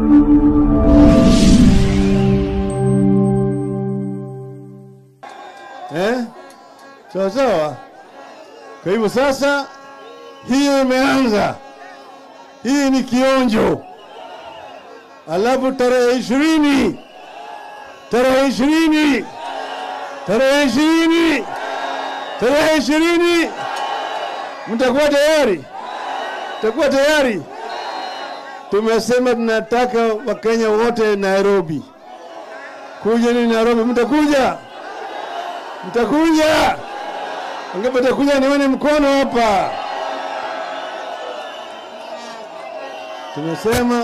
eh? Sawa sawa. Kwa hivyo sasa, hiyo imeanza, hii ni kionjo. Alafu tarehe ishirini, tarehe ishirini, tarehe ishirini, tarehe ishirini, mtakuwa tayari? Mtakuwa tayari? Tumesema tunataka Wakenya wote Nairobi. Kuja ni Nairobi, mtakuja? Mtakuja? Wangapi mtakuja? Nione mkono hapa. Tumesema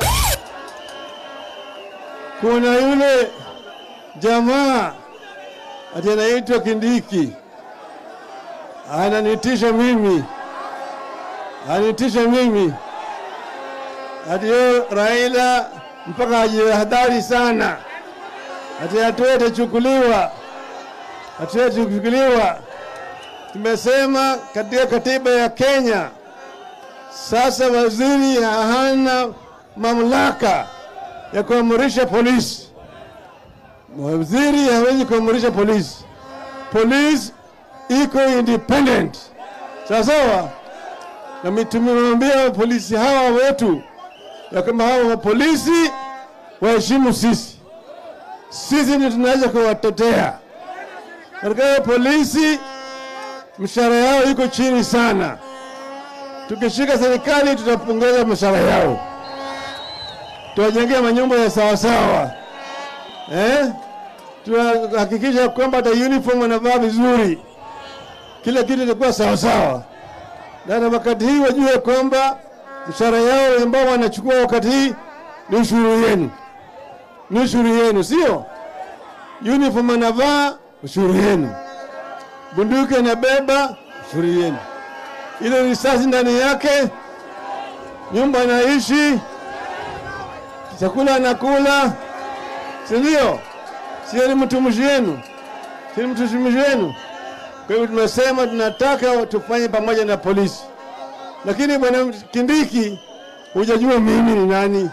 kuna yule jamaa ati anaitwa Kindiki ananitisha mimi, ananitisha mimi ati yo Raila mpaka ajihadhari sana, ati hatua itachukuliwa, hatua itachukuliwa. Tumesema katika katiba ya Kenya sasa waziri hana mamlaka ya kuamrisha polisi. Waziri hawezi kuamrisha polisi. Polisi iko independent, sawa sawa. Na tumemwambia polisi hawa wetu ya kwamba hawa polisi waheshimu sisi, sisi ndio tunaweza kuwatetea katika polisi. Mshahara yao iko chini sana. Tukishika serikali, tutapongeza mshahara yao, tuwajengea manyumba ya sawasawa eh? Tunahakikisha kwamba hata uniform wanavaa vizuri, kila kitu itakuwa sawasawa, na wakati hii wajue kwamba mshahara yao ambao wanachukua wakati hii ni ushuru yenu, ni ushuru yenu, sio uniform anavaa, ushuru yenu, bunduki anabeba, ushuru yenu, ile risasi ndani yake, nyumba anaishi, chakula anakula, si ndio? Sio ni mtumishi wenu, si ni mtumishi wenu. Kwa hivyo tumesema tunataka tufanye pamoja na polisi lakini bwana Kindiki, hujajua mimi ni nani.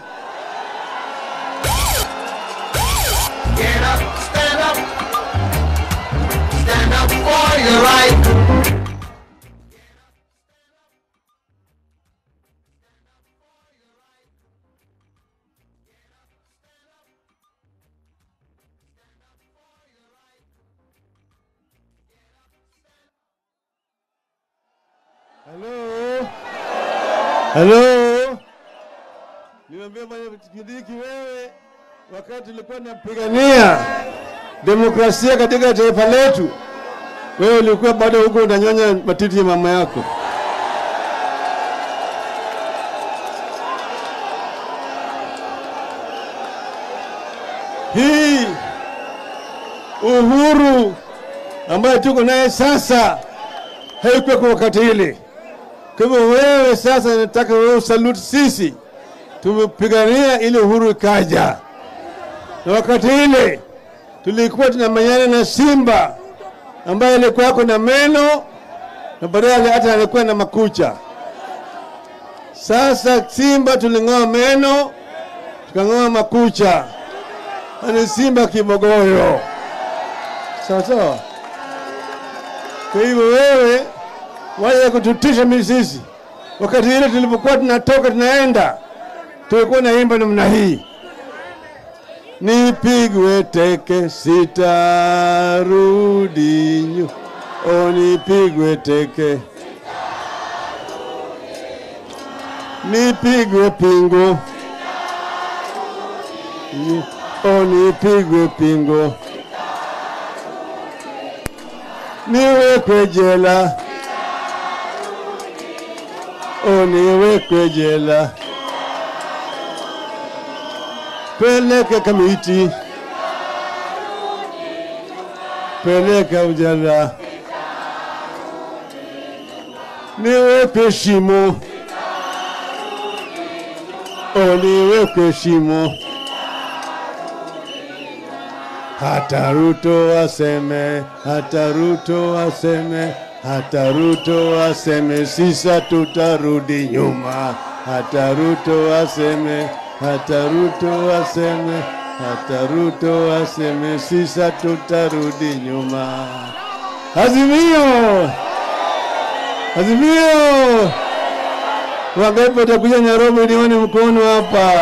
Get up, stand up. Stand up for your right. Halo, halo, niambia bwana Kindiki, wewe wakati ulikuwa unapigania demokrasia katika taifa letu, wewe ulikuwa bado huko unanyonya matiti ya mama yako. Hii uhuru ambayo tuko naye sasa haikuwa kwa wakati ile. Kwa hivyo wewe sasa, nataka wewe usalute sisi, tumepigania ile uhuru ikaja, na wakati ile tulikuwa tunamenyana na simba ambaye alikuwa ako na meno na baadaye hata alikuwa na makucha. Sasa simba tuling'oa meno tukang'oa makucha, ni simba kibogoyo, sawa sawa. Kwa hivyo wewe waje kututisha mimi sisi. Wakati ile tulipokuwa tunatoka tunaenda, tulikuwa naimba namna hii, nipigwe teke sitarudi nyu, o nipigwe teke, nipigwe pingo, Ni- o nipigwe pingo, niwekwe jela, o niwekwe jela, peleke kamiti, peleka ujala, niwekwe shimo, o niwekwe shimo. Hata Ruto aseme, hata Ruto aseme, hata Ruto aseme, sisa tutarudi nyuma. Hata Ruto aseme, hata Ruto aseme, hata Ruto aseme, sisa tutarudi nyuma. Azimio, Azimio, wangapi watakuja Nairobi? Nione mkono hapa.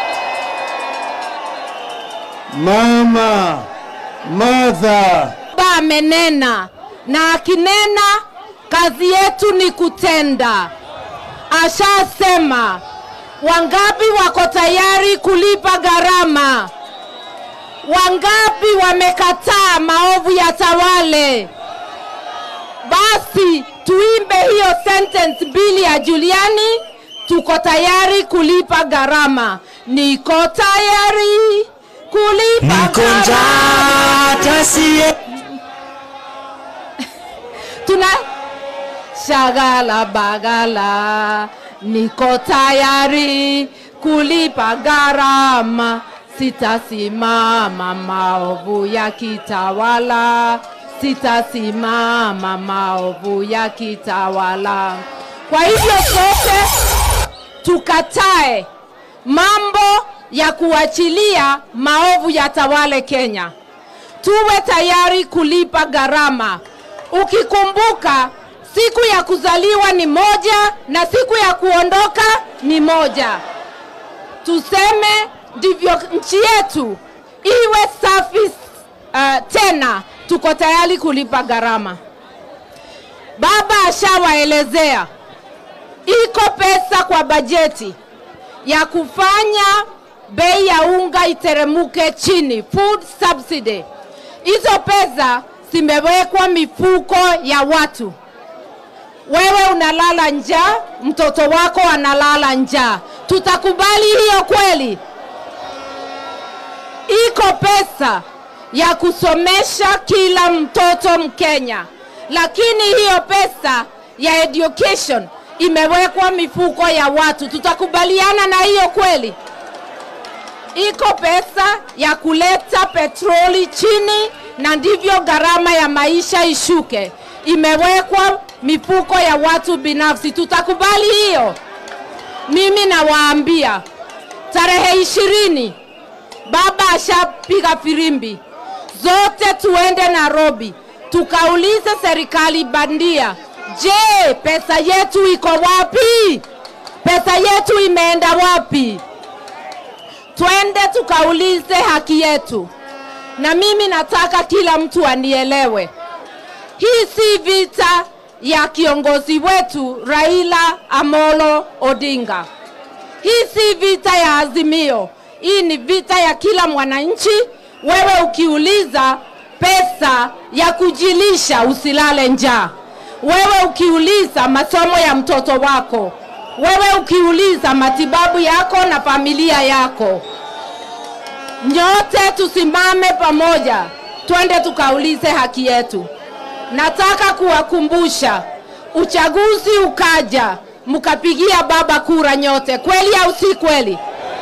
Mama Martha, Baba amenena na akinena, kazi yetu ni kutenda. Ashasema wangapi wako tayari kulipa gharama, wangapi wamekataa maovu ya tawale. Basi tuimbe hiyo sentence mbili ya Juliani, tuko tayari kulipa gharama. Niko tayari kulipa Niko gharama. njaa hata sie tuna shagala bagala, niko tayari kulipa gharama, sitasimama maovu ya kitawala, sitasimama maovu ya kitawala. Kwa hivyo sote tukatae mambo ya kuachilia maovu ya tawale Kenya tuwe tayari kulipa gharama. Ukikumbuka siku ya kuzaliwa ni moja na siku ya kuondoka ni moja. Tuseme ndivyo nchi yetu iwe safi uh, tena, tuko tayari kulipa gharama. Baba ashawaelezea iko pesa kwa bajeti ya kufanya bei ya unga iteremuke chini, food subsidy. Hizo pesa zimewekwa mifuko ya watu. Wewe unalala njaa, mtoto wako analala njaa. Tutakubali hiyo kweli? Iko pesa ya kusomesha kila mtoto Mkenya, lakini hiyo pesa ya education imewekwa mifuko ya watu. Tutakubaliana na hiyo kweli? iko pesa ya kuleta petroli chini na ndivyo gharama ya maisha ishuke. Imewekwa mifuko ya watu binafsi. Tutakubali hiyo? Mimi nawaambia tarehe ishirini baba ashapiga firimbi, zote tuende Nairobi tukaulize serikali bandia, je, pesa yetu iko wapi? Pesa yetu imeenda wapi? twende tukaulize haki yetu. Na mimi nataka kila mtu anielewe, hii si vita ya kiongozi wetu Raila Amolo Odinga. Hii si vita ya Azimio, hii ni vita ya kila mwananchi. Wewe ukiuliza pesa ya kujilisha, usilale njaa. Wewe ukiuliza masomo ya mtoto wako, wewe ukiuliza matibabu yako na familia yako, nyote tusimame pamoja, twende tukaulize haki yetu. Nataka kuwakumbusha, uchaguzi ukaja, mkapigia baba kura nyote, kweli au si kweli?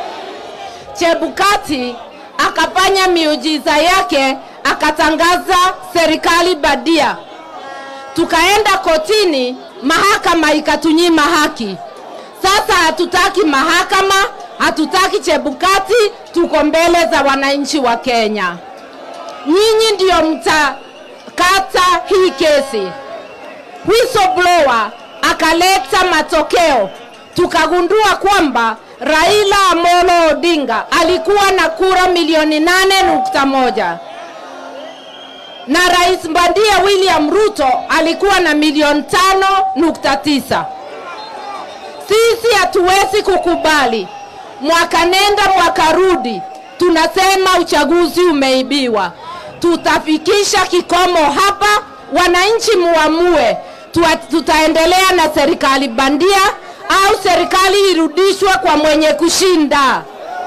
Chebukati akafanya miujiza yake, akatangaza serikali badia, tukaenda kotini, mahakama ikatunyima haki. Sasa hatutaki mahakama, hatutaki Chebukati, tuko mbele za wananchi wa Kenya. Nyinyi ndio mtakata hii kesi. Whistleblower akaleta matokeo, tukagundua kwamba Raila Amolo Odinga alikuwa na kura milioni nane nukta moja na Rais Bandia William Ruto alikuwa na milioni tano nukta tisa. Sisi hatuwezi kukubali mwaka nenda mwaka rudi, tunasema uchaguzi umeibiwa. Tutafikisha kikomo hapa, wananchi muamue, Tua- tutaendelea na serikali bandia au serikali irudishwe kwa mwenye kushinda.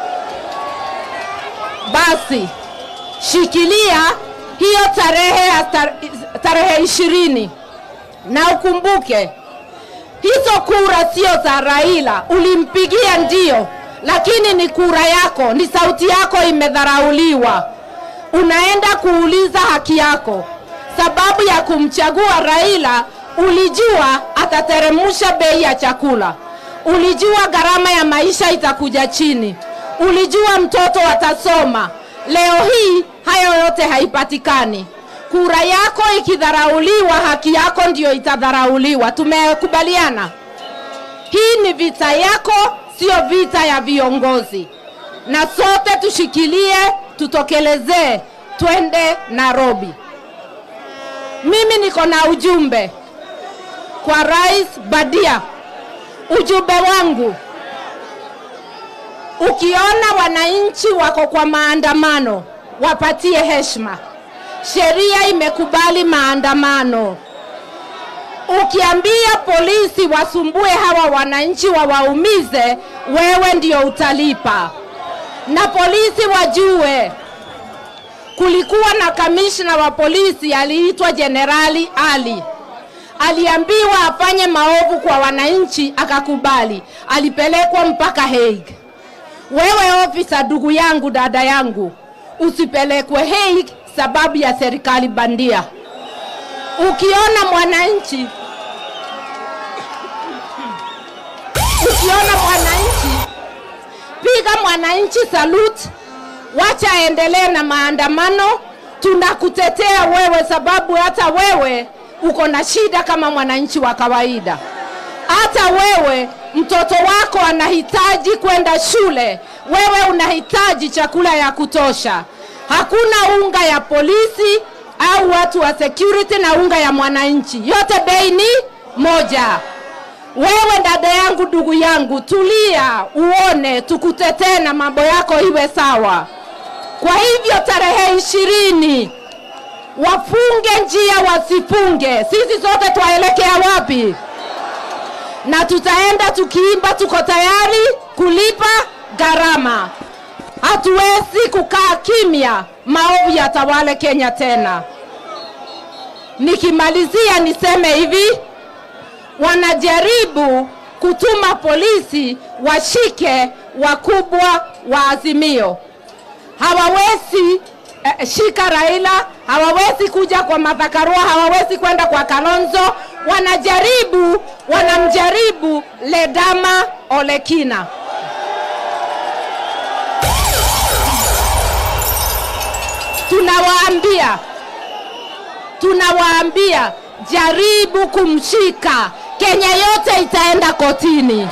Basi shikilia hiyo tarehe ya tar- tarehe ishirini na ukumbuke hizo kura sio za Raila, ulimpigia ndio, lakini ni kura yako, ni sauti yako imedharauliwa. Unaenda kuuliza haki yako. Sababu ya kumchagua Raila, ulijua atateremsha bei ya chakula, ulijua gharama ya maisha itakuja chini, ulijua mtoto atasoma. Leo hii hayo yote haipatikani. Kura yako ikidharauliwa, haki yako ndiyo itadharauliwa. Tumekubaliana? Hii ni vita yako, sio vita ya viongozi, na sote tushikilie, tutokelezee, twende Nairobi. Mimi niko na ujumbe kwa Rais Badia. Ujumbe wangu, ukiona wananchi wako kwa maandamano, wapatie heshima. Sheria imekubali maandamano. Ukiambia polisi wasumbue hawa wananchi wawaumize, wewe ndio utalipa. Na polisi wajue kulikuwa na kamishna wa polisi aliitwa Jenerali Ali. Aliambiwa afanye maovu kwa wananchi, akakubali. Alipelekwa mpaka Hague. Wewe ofisa, ndugu yangu, dada yangu, usipelekwe Hague sababu ya serikali bandia. Ukiona mwananchi ukiona mwananchi, piga mwananchi salute, wacha aendelee na maandamano. Tunakutetea wewe, sababu hata wewe uko na shida kama mwananchi wa kawaida. Hata wewe mtoto wako anahitaji kwenda shule, wewe unahitaji chakula ya kutosha. Hakuna unga ya polisi au watu wa security na unga ya mwananchi, yote bei ni moja. Wewe dada yangu, ndugu yangu, tulia uone, tukutetee na mambo yako iwe sawa. Kwa hivyo tarehe ishirini wafunge njia, wasifunge, sisi sote twaelekea wapi? Na tutaenda tukiimba, tuko tayari kulipa gharama. Hatuwezi kukaa kimya, maovu yatawale Kenya tena. Nikimalizia niseme hivi, wanajaribu kutuma polisi washike wakubwa wa Azimio. Hawawezi eh, shika Raila, hawawezi kuja kwa Martha Karua, hawawezi kwenda kwa Kalonzo. Wanajaribu, wanamjaribu Ledama Olekina. Tunawaambia, tunawaambia jaribu kumshika, Kenya yote itaenda kotini.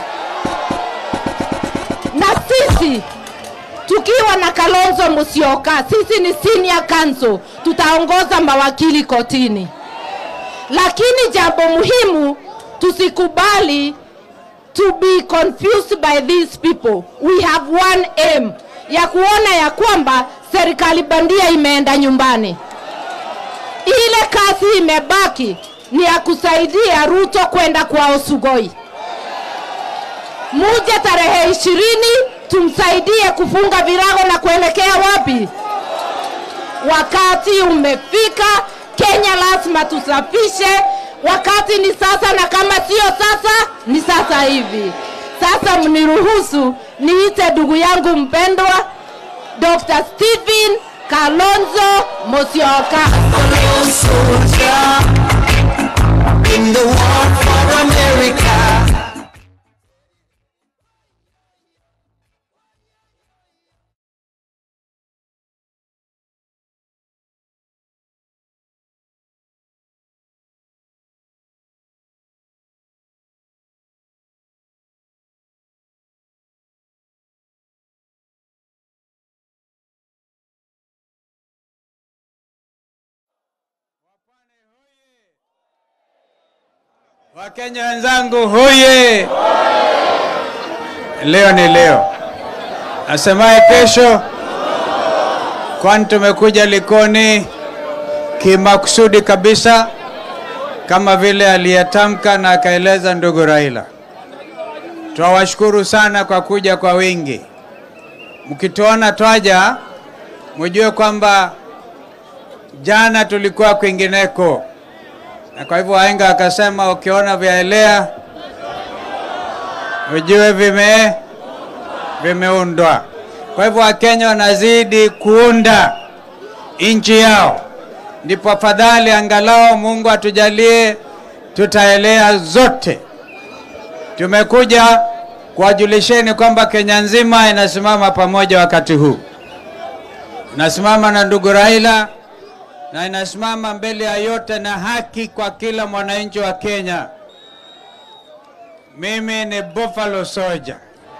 Na sisi tukiwa na Kalonzo Musyoka, sisi ni senior counsel, tutaongoza mawakili kotini. Lakini jambo muhimu, tusikubali to be confused by these people. We have one aim ya kuona ya kwamba serikali bandia imeenda nyumbani. Ile kazi imebaki ni ya kusaidia Ruto kwenda kwao Sugoi. Muje tarehe ishirini tumsaidie kufunga virago na kuelekea wapi? Wakati umefika, Kenya lazima tusafishe. Wakati ni sasa, na kama sio sasa, ni sasa hivi. Sasa mniruhusu niite ndugu yangu mpendwa Dr. Stephen Kalonzo Musyoka. Lone soldier in the war for America. Wakenya wenzangu huye! Leo ni leo, nasemaye kesho, kwani tumekuja Likoni kimakusudi kabisa, kama vile aliyetamka na akaeleza ndugu Raila. Twawashukuru sana kwa kuja kwa wingi. Mkituona twaja, mjue kwamba jana tulikuwa kwingineko na kwa hivyo wahenga akasema ukiona vyaelea ujue vime vimeundwa. Kwa hivyo Wakenya wanazidi kuunda nchi yao, ndipo afadhali angalau Mungu atujalie tutaelea zote. Tumekuja kuwajulisheni kwamba Kenya nzima inasimama pamoja wakati huu, inasimama na ndugu Raila na inasimama mbele ya yote na haki kwa kila mwananchi wa Kenya. Mimi ni Buffalo Soldier.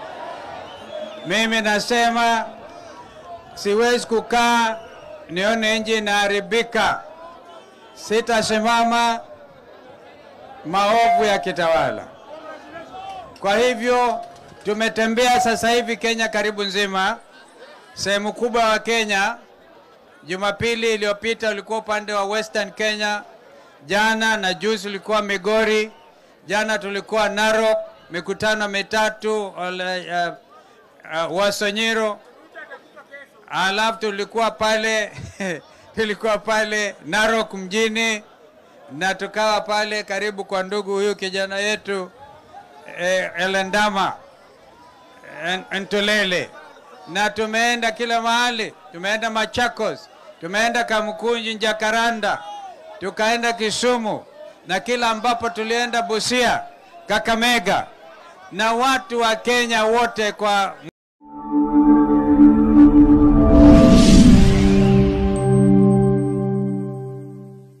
Mimi nasema siwezi kukaa nione nchi inaharibika, sitasimama maovu ya kitawala. Kwa hivyo tumetembea sasa hivi Kenya karibu nzima, sehemu kubwa wa Kenya. Jumapili iliyopita ulikuwa upande wa Western Kenya, jana na juzi ulikuwa Migori, jana tulikuwa Narok, mikutano mitatu ole, uh, uh, Wasonyiro, alafu tulikuwa pale tulikuwa pale Narok mjini na tukawa pale karibu kwa ndugu huyu kijana yetu eh, Elendama en- Ntulele, na tumeenda kila mahali, tumeenda Machakos, tumeenda Kamkunji, Jakaranda, tukaenda Kisumu na kila ambapo tulienda Busia, Kakamega, na watu wa Kenya wote kwa